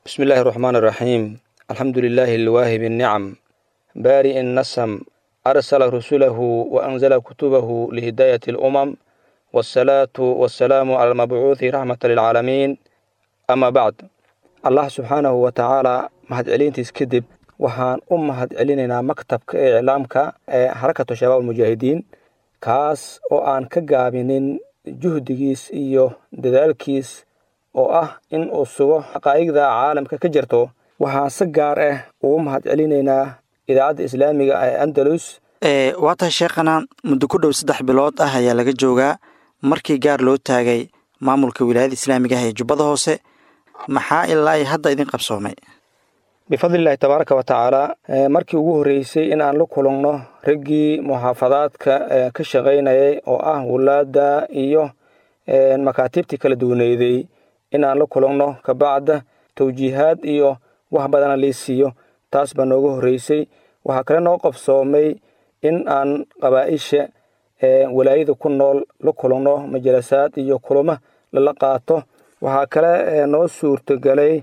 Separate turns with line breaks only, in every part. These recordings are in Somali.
بسم الله الرحمن الرحيم الحمد لله الواهب النعم بارئ النسم أرسل رسله وأنزل كتبه لهداية الأمم والصلاة والسلام على المبعوث رحمة للعالمين أما بعد الله سبحانه وتعالى mahad celintiis kadib waxaan u mahad celinaynaa maktabka ee iclaamka ee xarakatu shabaab almujaahidiin kaas oo aan ka gaabinin juhdigiis iyo dadaalkiis oo ah in uu sugo xaqaa'igda caalamka ka jirto waxaan si gaar ah ugu mahad celinaynaa idaacadda islaamiga ee andalus
waa tahay sheekhana muddo ku dhow saddex bilood ah ayaa laga joogaa markii gaar loo taagay maamulka wilaayada islaamiga ah ee jubbada hoose maxaa ilaa ay hadda idin qabsoomay
bifadlillahi tabaaraka wa tacaala markii ugu horreysay in aan la kulugno raggii muxaafadaadka ka shaqaynayay oo ah wulaadda iyo makaatiibtii kala duwaneydey in aan la kulugno kabacda tawjiihaad iyo wax badana lii siiyo taas baa nooga horreysay waxaa kale noo qabsoomay in aan qabaa'isha walaayada ku nool la kulugno majalasaad iyo kulamo lala qaato waxaa kale noo suurtagelay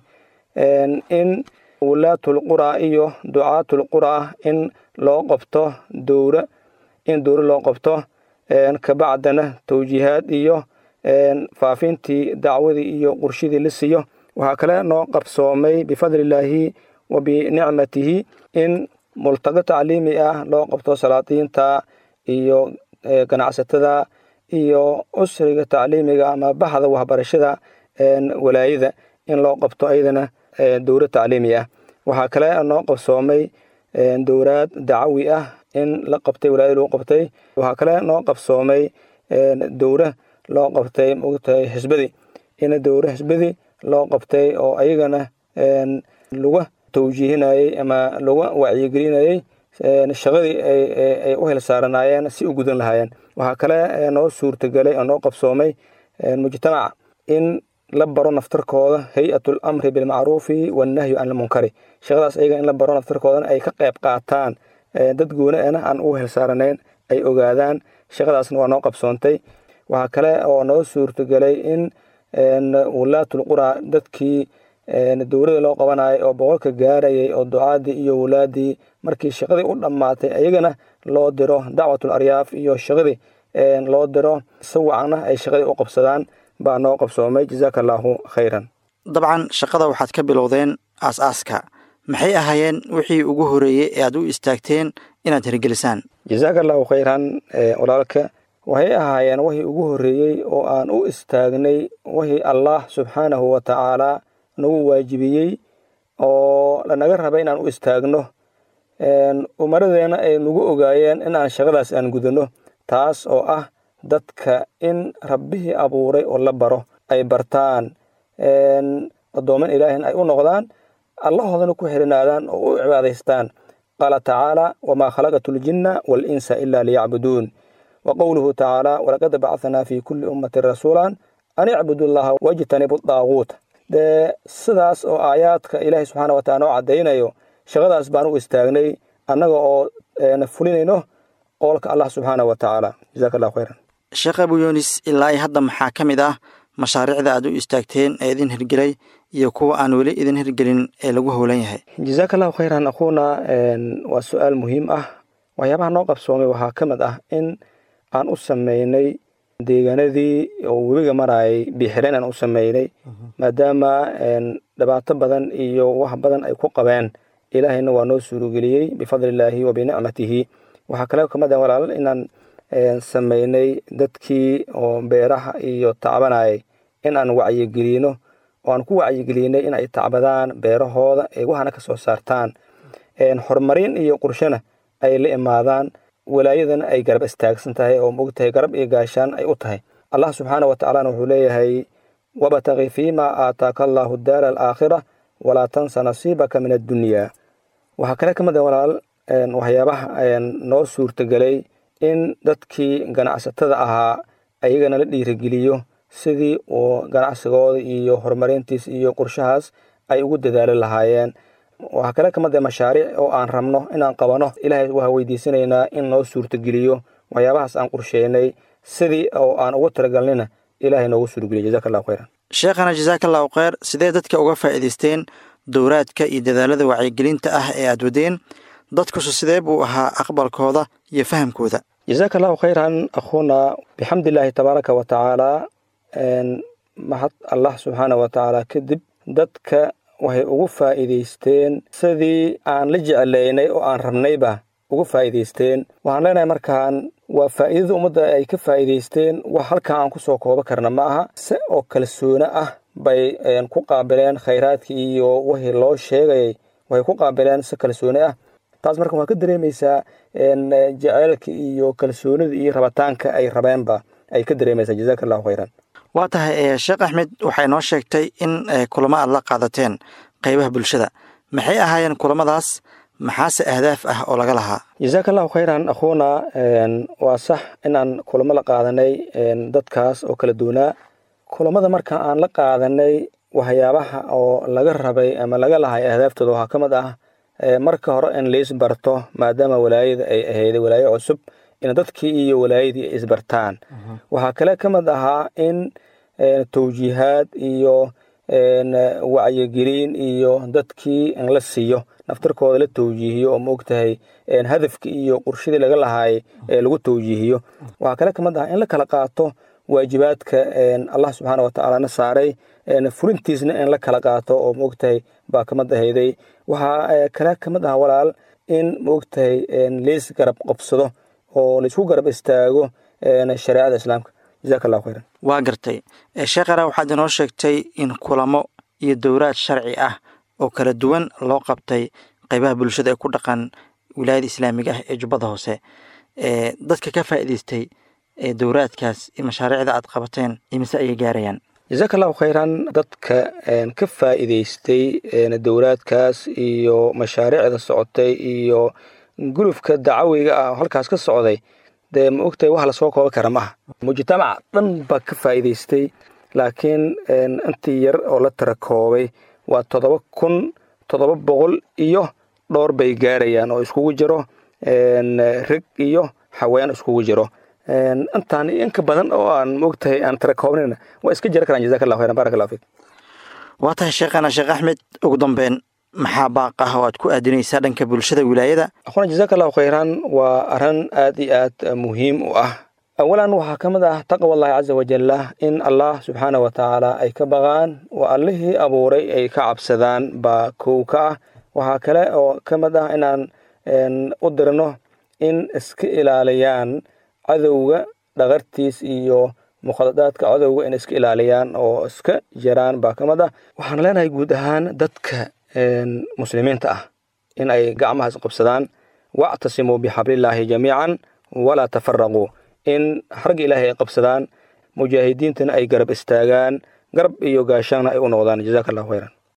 in wulaatulqura iyo ducaatulqura in loo qabto dowra in dowra loo qabto kabacdana tawjiihaad iyo faafintii dacwadii iyo qurshidii la siiyo waxaa kale noo qabsoomay bifadlillaahi wa binicmatihi in multago tacliimi ah loo qabto salaadiinta iyo ganacsatada iyo usriga tacliimiga ama baxda waxbarashada walaayada in loo qabto ayadana dowra tacliimi ah waxaa kale noo qabsoomay dowraad dacawi ah in la qabtay walaayada lagu qabtay waxaa kale noo qabsoomay dowra loo qabtay mogtahay xisbadii in dowra xisbadii loo qabtay oo ayagana laga tawjiihinayey ama laga wacyigelinayey shaqadii ay u hilsaaranaayeen si u gudan lahaayeen waxaa kale noo suurtagelay oo noo qabsoomay mujtamaca in la baro naftarkooda hay-atul amri bilmacruufi wannahyu can ilmunkari shaqadaas ayaga in la baro naftarkoodana ay ka qayb qaataan dad gooniana aan ugu hilsaaranayn ay ogaadaan shaqadaasna waa noo qabsoontay waxaa kale oo noo suurtagelay in wulaatul qura dadkii dowladda loo qabanayay oo boqolka gaarayay oo ducaadii iyo wulaadii markii shaqadii u dhammaatay ayagana loo diro dacwatul aryaaf iyo shaqadii loo diro si wacna ay shaqadii u qabsadaan baa noo qabsoomay jazaaka allaahu khayran
dabcan shaqada waxaad ka bilowdeen aas-aaska maxay ahaayeen wixii ugu horeeyey ee aad u istaagteen inaad hirgelisaan
jazaaka allaahu khayran walaalka waxay ahaayeen wixii ugu horreeyey oo aan u istaagnay wixii allah subxaanahu wa tacaalaa nagu waajibiyey oo lanaga rabay inaan u istaagno umaradeenna ay nagu ogaayeen in aan shaqadaas aan gudano taas oo ah dadka in rabbihii abuuray oo la baro ay bartaan addooman ilaahina ay u noqdaan allahoodana ku xirinaadaan oo u cibaadaystaan qaala tacaala wamaa khalaqatu ljinna waalinsa ila liyacbuduun wa qowluhu tacaala walaqad bacanaa fi kulli ummatin rasuulan an icbudu llaha wajtanibu daaguut dee sidaas oo aayaadka ilaahay subxaana watacala noo caddaynayo shaqadaas baan u istaagnay annaga oo fulinayno qowlka allah subxaana wa tacaala jazaka allahu khayran
sheekh abu yunis ilaa i hadda maxaa ka mid ah mashaariicda aad u istaagteen ee idin hirgelay iyo kuwa aan weli idin hirgelin ee lagu howlan yahay
jazaaka allahu khayran akhuuna waa su-aal muhiim ah waxyaabaha noo qabsoomay waxaa ka mid ah in aan u sameynay deegaanadii oo webiga marayay biixireen aan u sameynay maadaama dhibaato badan iyo wax badan ay ku qabeen ilaahayna waa noo suurogeliyey bifadlillaahi wa binicmatihi waxaa kale kamid ah walaal inaan sameynay dadkii oo beeraha iyo tacbanayay in aan wacyigelino oo aan ku wacyigelinay in ay tacbadaan beerahooda ay waxana ka soo saartaan horumarin iyo qurshona ay la imaadaan walaayadana ay garab istaagsan tahay oo mogtahay garab iyo gaashaan ay u tahay allah subxaana wa tacaalana wuxuu leeyahay wabtaqi fiima aataaka allaahu daara alaakhira walaa tansa nasiibaka min addunyaa waxaa kale ka mid a walaal waxyaabaha noo suurtagelay in dadkii ganacsatada ahaa ayagana la dhiirigeliyo sidii uu ganacsigooda iyo horumarintiis iyo qorshahaas ay ugu dadaali lahaayeen waxaa kale kamid a mashaariic oo aan rabno inaan qabano ilaahay waa weydiisanaynaa in noo suurtageliyo waxyaabahaas aan qorsheynay sidii oo aan ugu talagalnina ilaahay noogu suurgeliyo jazaka allahu khayran
sheekhana jasaaka allahu kheyr sidee dadka uga faa'iidaysteen dowraadka iyo dadaalada wacyigelinta ah ee aad wadeen dadkusu sidee buu ahaa aqbalkooda iyo fahamkooda
jazaaka allahu khayran akhuuna bixamdillaahi tabaaraka wa tacaala mahad allah subxaana wa tacaala kadib dadka waxay ugu faa'iidaysteen sidii aan la jeclaynay oo aan rabnayba ugu faa'iidaysteen waxaan leenahay markaan waa faa'iidada ummadda ay ka faa'iidaysteen wax halkaa aan ku soo koobo karna ma aha se oo kalsoone ah bay ku qaabileen khayraadkii iyo wixii loo sheegayay waxay ku qaabileen si kalsoone ah taas marka waxaa ka dareemaysaa jaceylka iyo kalsoonida iyo rabitaanka ay rabeenba ay ka dareemaysaa jazaaka allahu khayran
waa tahay sheekh axmed waxay noo sheegtay in kulamo aad la qaadateen qeybaha bulshada maxay ahaayeen kulamadaas maxaase ahdaaf ah oo laga lahaa
jazaaka allahu khayran akhuuna waa sax inaan kulamo la qaadanay dadkaas oo kala duwanaa kulamada marka aan la qaadanay waxyaabaha oo laga rabay ama laga lahay ahdaaftoda waxaa ka mid ah marka hore in lais barto maadaama walaayada ay ahayday walaayo cusub in dadkii iyo walaayadii ay isbartaan waxaa kale ka mid ahaa in tawjiihaad iyo wacyigelin iyo dadkii in la siiyo naftarkooda la tawjiihiyo oo maogtahay hadafkii iyo qurshadii laga lahaay ee lagu tawjiihiyo waxaa kale kamid ahaa in la kala qaato waajibaadka allah subxaana watacaala na saaray fulintiisna in la kala qaato oo maogtahay baa kamid ahayday waxaa kale kamid ah walaal in maogtahay leys garab qabsado oo laisku garab istaago shareecada islaamka jazaaka allahu khayran
waa gartay sheekhana waxaad inoo sheegtay in kulamo iyo dowraad sharci ah oo kala duwan loo qabtay qeybaha bulshada ee ku dhaqan wilaayada islaamiga ah ee jubbada hoose dadka ka faa'iidaystay dowraadkaas iyo mashaariicda aad qabateen imise ayay gaarayaan
jazaaka allahu khayran dadka ka faa'iidaystay dowraadkaas iyo mashaariicda socotay iyo gulufka dacawiga ah halkaas ka socday dee ma ogtahay wax lasoo kooba kara maaha mujtamac dhan baa ka faa'iidaystay laakiin intii yar oo la tira koobay waa toddoba kun toddoba boqol iyo dhowr bay gaarayaan oo iskugu jiro reg iyo haween iskugu jiro intaan inka badan oo aan maogtahay aan tira koobnayna waa iska jira karaan jazaka allah khayran barak allah fiik
waa tahay sheekhana sheekh axmed ugu dambeyn maxaa baaq ah oo aad ku aadinaysaa dhanka bulshada wilaayada
akhuna jazaaka allahu khayran waa arrin aad iyo aad muhiim u ah awalan waxaa ka mid ah taqwa allahi caza wajalla in allah subxaana wa tacaala ay ka baqaan oo allihii abuuray ay ka cabsadaan baa kow ka ah waxaa kale oo ka mid ah inaan u dirno in iska ilaaliyaan cadowga dhaqartiis iyo mukhadadaadka cadowga in iska ilaaliyaan oo iska jiraan baa ka mid ah waxaan leenahay guud ahaan dadka muslimiinta ah in ay gacmaha isqabsadaan wactasimuu bixablillaahi jamiican walaa tafaraquu in xarga ilaahay ay qabsadaan mujaahidiintana ay garab istaagaan garab iyo gaashaana ay u noqdaan jazaaka allahu khayran